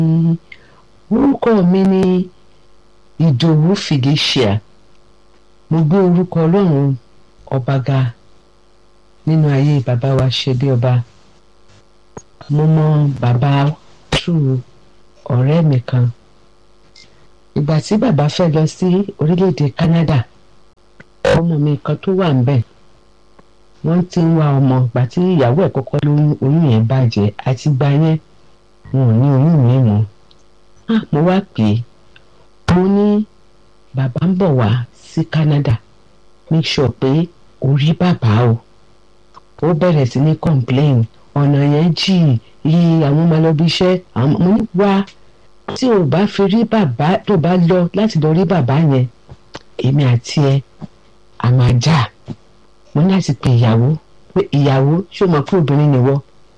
orúkọ mi ni ìdòwú fìdíṣíà mo gbé orúkọ ọlọ́run ọba ga nínú ayé bàbá wa ṣe bí ọba mo mọ bàbá tù ọ̀rẹ́ mi kan ìgbà tí bàbá fẹ́ lọ sí orílẹ̀-èdè Canada ọmọ mi kan tó wà ńbẹ̀ wọ́n ti ń wá ọmọ ìgbà tí ìyàwó ẹ̀ kọ́kọ́ lóyún oyún yẹn bàjẹ́ àti gba yẹn wọn ò ní oyún mi mọ́ ah mo wá pè é mo ní bàbá ń bọ̀ wá sí Canada make sure pé o rí bàbá o ó bẹ̀rẹ̀ sí ní complain ọ̀nà yẹn jì yí àwọn ọmọ lọ bí iṣẹ́ àwọn mo ní wá tí o bá fi rí bàbá tó bá lọ láti lọ rí bàbá yẹn èmi àti ẹ a máa jà mo ní láti pe ìyàwó pé ìyàwó ṣé o mọ̀ pé obìnrin nìwọ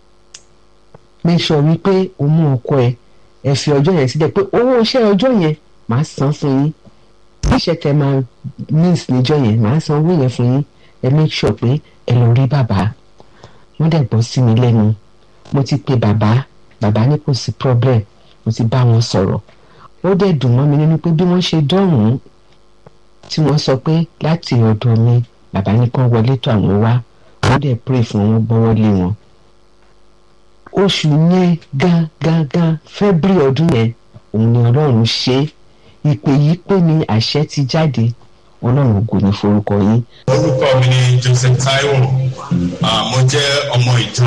make sure wípé o mú ọkọ ẹ ẹ fi ọjọ́ yẹn sílẹ̀ pé owó iṣẹ́ ọjọ́ yẹn màá san fún yín iṣẹ́ tẹ máa miss níjọ́ yẹn màá san owó yẹn fún yín ẹ make sure pé ẹ lọ rí bàbá wọ́n dẹ̀ gbọ́ sí mi lẹ́nu mo ti pe bàbá bàbá ní kò sí problem mo ti bá wọn sọ̀rọ̀ ó dẹ̀ dùn mọ́ mi nínú pé bí wọ́n ṣe dọ̀hún tí wọ́n sọ pé láti ọ̀dọ̀ mi bàbá ní kán wọlé tó àwọn wá wọ́n dẹ̀ pray fún wọn gbọ́wọ́ lé wọn. oṣù yẹn gan gan gan February ọdún yẹn òun ni ọlọ́run ṣe ìpè yìí pé ní àṣẹ ti jáde ọlọ́run ògo ní forúkọ yín. orúkọ mi ni Joseph Taiwo uh, mo jẹ́ ọmọ ìjọ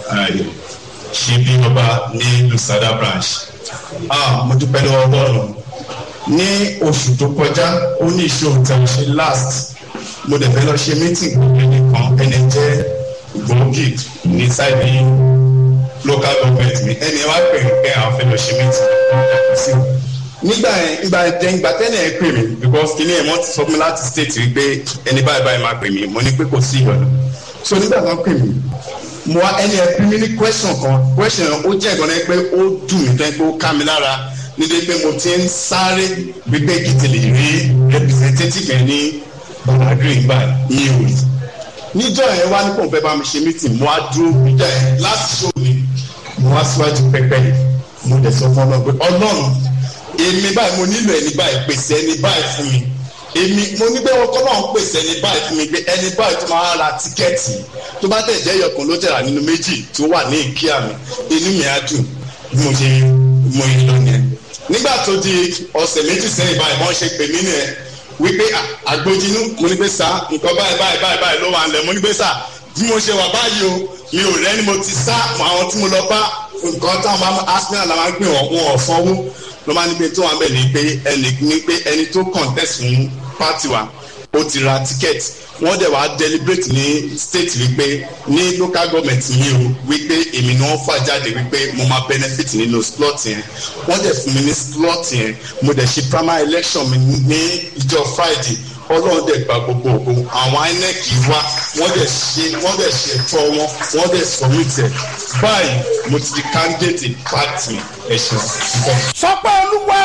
ṣíbí ọba ní Lusada branch ah, mo dúpẹ́ lọ́wọ́ Ọlọ́run ní oṣù tó kọjá ó ní ìṣòro tí a ṣe last mo dẹ̀ fẹ́ lọ ṣe meeting pẹ̀lú ẹnìkan ẹni jẹ́ gbòógì ní sáìdì local government mi ẹni wá pè mí pé àwọn fẹ́ lọ ṣe meeting sí nígbà yẹn ìgbà yẹn ìgbà tẹ́lẹ̀ ẹ pè mí because kìnìún ẹ̀ wọ́n ti sọ fún mi láti state wípé ẹni báyìí báyìí máa pè mí mo ní pé kò sí ìyọ̀nù so nígbà tó ń pè mí mo wá ẹni ẹ pè mí ní question kan question ó jẹ́ ìgbọ́n náà pé ó dùn mí tẹ́ pé ó ká mi lára nítorí pé mo ti ń sáré wípé kìtìlì rí representative yẹn ní bọ̀dàgìrì gbà ní òòlì níjọ́ yẹn wá ní kò fẹ́ bá mi ṣe meeting mo á dúró níjọ́ yẹn láti show mi mo wá síwájú pẹpẹ yìí mo dẹ̀ sọ fún ọlọ́run pé ọlọ́run èmi báyìí mo nílò ẹni báyìí pèsè ẹni báyìí fún mi èmi mo ní pé ọkọ náà ń pèsè ẹni báyìí fún mi pé ẹni báyìí tó máa ra tíkẹ́ẹ̀tì tó bá tẹ̀ jẹ́ ẹyọkàn ló tẹ̀ra nínú méjì tó wà ní ìkíyà mi inú mi á dùn bí mo ṣe mo yìí lọ yẹn nígbà tó di ọ̀sẹ̀ méjì sẹ́yìn báyìí wọ́n ṣe pè mí nìyẹn wípé àgbójinú mo ní pé sá nǹkan báyìí báyìí báyìí báyìí ló wà ń lẹ̀ mo ní pé sá bí mo ṣe wà báyìí o mi ò rẹ́ni mo ti sá àwọn tí mo lọ bá nǹkan táwọn máa arsenal la máa ń gbé wọn wọn ò sanwó ló máa ní pé tó wà ń bẹ̀ ní pé ẹnì ní pé ẹni tó contest fún party wa ó ti ra ticket wọ́n dẹ̀ wá deliberate ní state wípé ní local government mi o wípé èmi ni wọ́n fà jáde wípé mo máa benefit nínú slot yẹn wọ́n dẹ̀ fún mi ní slot yẹn mo dẹ̀ ṣe primary election mi ní ìjọ friday ọlọ́run dẹ̀ gba gbogbo ògo àwọn inec wá wọ́n dẹ̀ ṣe wọ́n dẹ̀ ṣe ẹ̀tọ́ wọn wọ́n dẹ̀ submit ẹ̀ báyìí mo ti di candidate party ẹ̀ṣọ́. sọpẹ́ olúwa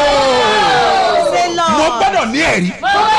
o Say Lord. mo gbọ́dọ̀ ní ẹ̀rí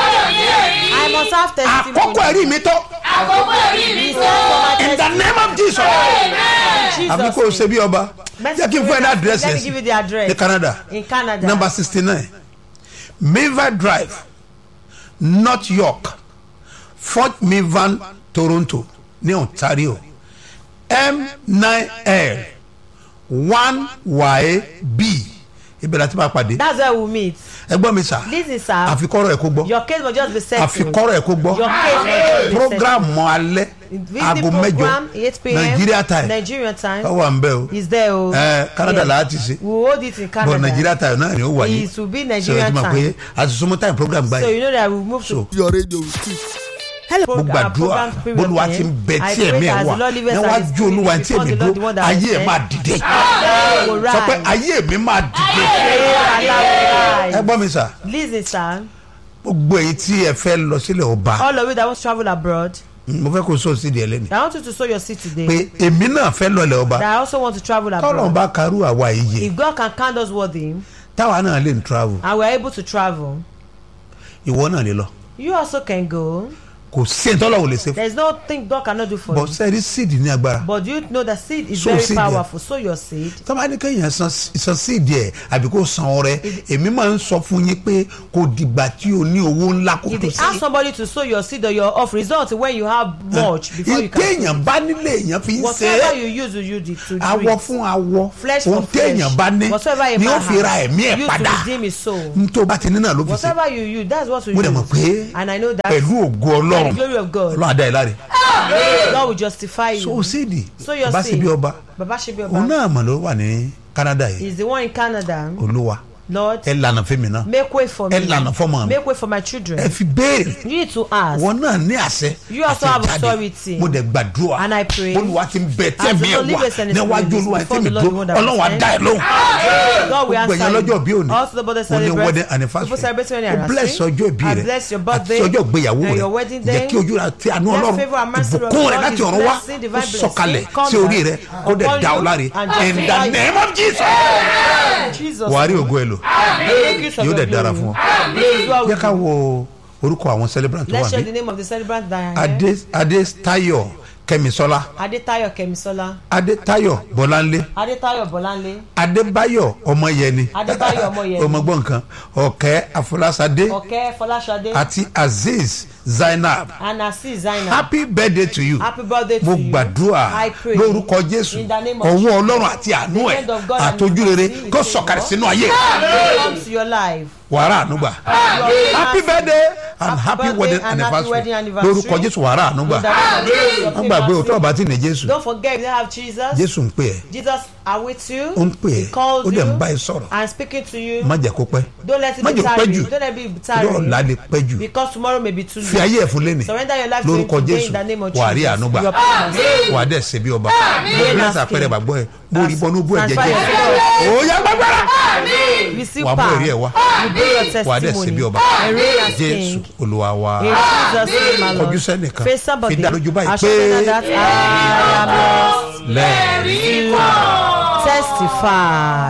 I must have testimony. àkókò ẹ̀rí mi tó àkókò ẹ̀rí mi tó. in the name of Jesus Jesus àfi kó o ṣe bí ọba jẹ́ kí n fún ẹ ní àdírẹ́sì Let me give you the address. ní Canada In Canada. number sixty nine Miva Drive North York Fort Mivan Toronto ní Ontario M nine L one Y B ibẹ̀ láti máa pàdé That's where we meet. ẹgbọ́n mi sà Listen, sir. àfikọ́rọ̀ ẹ̀ kó gbọ́ Your case must just be settled. àfikọ́rọ̀ ẹ̀ kó gbọ́ Your case must just be settled. programu alẹ́ Visit aago mẹ́jọ program 8 p.m. Nigeria time Nigeria time. ọ wà ń bẹ́ o Is there o. ẹ Canada Yes. là á ti ṣe We will hold it in Canada. but Nigeria time náà ni ó wáyé It will be so ẹ Nigerian ti mọ̀ time. pé àti súnmọ́ time program So báyìí you know that we move so to. your radio will speak. mo gbàdúrà bólúwa ti ń bẹ tí ẹ̀mí ẹ̀ wà níwájú olúwa tí èmi dúró ayé ẹ̀ máa dìde sọ pé ayé mi máa dìde ẹ gbọ́ mi sà Listen, sir. gbogbo èyí tí ẹ fẹ́ lọ sílẹ̀ ọba All of you that want to travel abroad, mo fẹ́ kó so sí di ẹlẹ́ni I want you to sow your seed today. pé èmi náà fẹ́ lọlẹ̀ ọba That I also want to travel tọ́lọ̀ abroad. bá karú àwa iye If God can count us worthy táwa náà lè travel and we are able to travel, ìwọ náà lè lọ you also can go. kò sí ẹni tọ́lọ̀ ò lè ṣe fún There is nothing God cannot do for bọ́ you. sẹ́ẹ̀rí seed ní agbára But do you know that seed is Sow very seed, yeah. powerful. Sow your seed. tọ́ba ní kéèyàn san san seed ẹ̀ àbí kó san ọrẹ èmi máa ń sọ fún yín pé kò dìgbà tí o ní owó ńlá kó If tó you ask sí somebody to sow your seed or your off, result when you have much before you can. sow téèyàn bá nílé èèyàn fi ń ṣe Whatever é you use, you use it to do awọ it. fún awọ Flesh for ohun flesh. téèyàn bá ní Whatever a ni ó man fi ra has, ẹ̀mí ẹ̀ use padà to redeem his soul. ntó bá ti ní náà ló fi ṣe Whatever you use, that's what you mo use. dẹ̀ mọ̀ pé And I know that pẹ̀lú ògo by the ọlọ́run glory of God, ọlọ́run adá ẹ̀ láre God will justify so you. síìdì Sow your bá sì seed. bí ọba Baba Shebi òun Oba náà mọ̀ ló wà ní Canada yìí is the one in Canada. olúwa Lord, ẹ lànà fẹ́mi náà make way for ẹ me. lànà fọ́mọ mi Make way for my ẹ children. fi béèrè You need to ask. wọn náà ní àṣẹ You also àti have ìjáde. authority. mo dẹ̀ gbàdúrà And I pray. olúwa ti ń bẹ As tẹ̀mí the ẹ̀ Lord wá liveth and is níwájú living olúwa before tẹ̀mí the Lord, tó the one that ọlọ́run was á dá ẹ lóhùn God will gbogbo answer èèyàn lọ́jọ́ bí you. òní Also the birthday mo ní celebrate. wedding anniversary People celebrating o wedding anniversary. bless ọjọ́ ìbí I rẹ bless your àti birthday ọjọ́ ìgbéyàwó and rẹ your wedding jẹ́ day. kí ojú rẹ àti àánú Let ọlọ́run favour and mercy of ìbùkún God rẹ láti is ọ̀run wá blessing, divine kó sọ̀kalẹ̀ blessing, come sí orí down rẹ kó dẹ̀ upon dá ọ you láre and in the justify you. name of Jesus Jesus. wàá rí ògo ẹ lò Make use of yóò your dẹ̀ dára glory. fún ọ This is what we jẹ́ ká do. wo orúkọ àwọn celebrant tó Let's wà share ní the name of the celebrant that are here. adé adétayọ̀ kẹ́misọ́lá Adetayo Kemisola. adétayọ̀ bọ́láńlé Adetayo Bolanle. adébáyọ̀ ọmọyẹni Adébáyọ̀ Ọmọyẹni. ọmọgbọ́n nǹkan ọ̀kẹ́ afọlásadé Oke Folashade. àti azeez zainab And Asi Zainab. happy birthday to you Happy birthday to mo you. gbàdúrà I pray. lórúkọ jésù In the name of ọwọ́ Jesus. ọlọ́run àti àánú The ẹ̀ hand of God and àtọ́jú rere mercy kó will sọ̀kalẹ̀ favor. sínú ayé Come to your life. wàrà ànúgbà happy birthday and happy birthday wedding and happy wedding anniversary anniversary. lórúkọ jésù wàrà ànúgbà In the name of Jesus, your wọ́n gbàgbé favor òtún ọba tí ní jésù Don't forget if you have Jesus. jésù ń pè ẹ́ Jesus are with you. ó ń pè He ẹ́ calls ó dẹ̀ ń you bá ẹ sọ̀rọ̀ and speaking to you. má jẹ́ kó pẹ́ Don't let it má be jẹ́ kó pẹ́ tarry. jù Don't let it be yóò ọ̀la tarry. lè pẹ́ jù Because tomorrow may be too fi late. ayé ẹ̀ fún lẹ́nì Surrender your life to him lórúkọ today jésù in the name of wà á rí Jesus. ànúgbà Your promise. wà á dẹ̀ ṣe bí ọba mo bless àpẹẹrẹ gbàgbọ́ ẹ mo rí bọ́nú bú ẹ̀jẹ̀ Transfer jẹ́ your ó yá gbàgbára Receive wà á mú power. èrè ẹ̀ wá You bring your wà á dẹ̀ ṣe bí testimony. ọba And reign as jésù king. olúwa wa In Jesus' name, my Lord. kọjú sẹ́nìkan Face somebody. fi dá lójú báyìí Assure them pé that I am lost. lẹ́ẹ̀. Testify.